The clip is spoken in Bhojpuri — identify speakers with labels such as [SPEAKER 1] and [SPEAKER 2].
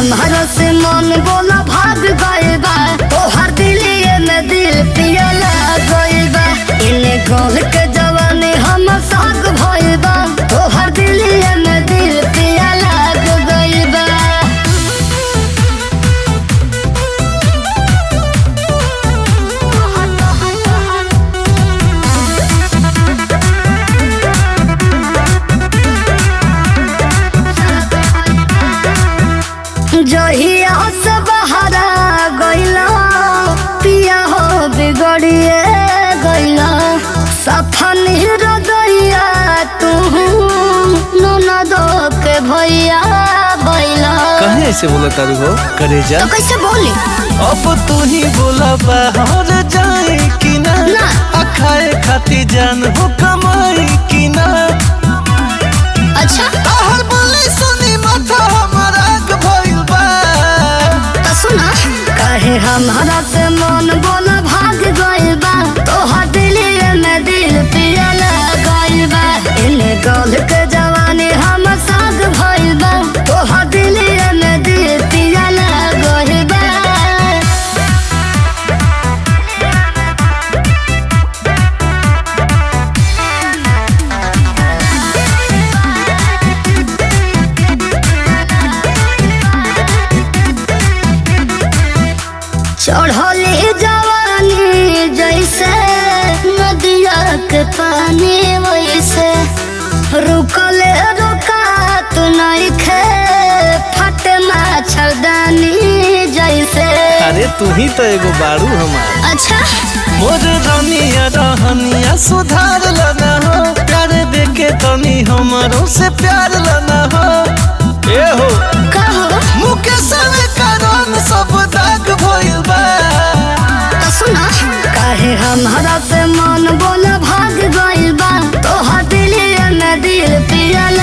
[SPEAKER 1] हमारा से मन बोला भाग गए बा तोहर दिलिए में दिल पियला गए बा इने गोल के जवानी हम साग भइल बा तोहर दिलिए में दिल पियला गए बा जहिया से बहरा गइला पिया हो बिगड़िए गइला सफन हृदया तू ननदो के भैया बैला
[SPEAKER 2] कहे ऐसे बोला तारू हो करे जा
[SPEAKER 1] तो कैसे बोली
[SPEAKER 2] अब तू ही बोला बाहर जाए कि ना
[SPEAKER 1] ना।
[SPEAKER 2] अखाए खाती जान हो कमाई कि ना
[SPEAKER 1] अच्छा
[SPEAKER 2] आहर बोले सुनी माथा हमारा आग भइल बा
[SPEAKER 1] तो सुना कहे हमारा से मन बोला भाग गइल बा तोहर दिलिए में दिल पियला गइल बा इने गल के जवानी हम साग भइल बा तोहर दिलिए में दिल पियला गइल बा चढ़ली जवानी जैसे नदिया के पानी वैसे रुकले रुका तू नहीं खे फट मच्छरदानी जैसे
[SPEAKER 2] अरे तू ही तो एगो बारू हमार
[SPEAKER 1] अच्छा
[SPEAKER 2] मोर रनिया रहनिया सुधार लना हो प्यार देके तनी हमारो से प्यार लना हो ए हो
[SPEAKER 1] कहो
[SPEAKER 2] मुकेश में कारण सब दाग भइल बा
[SPEAKER 1] तो सुना काहे हमारा से मन बोला भाग गइल बा तोहर दिलिए में दिल पिया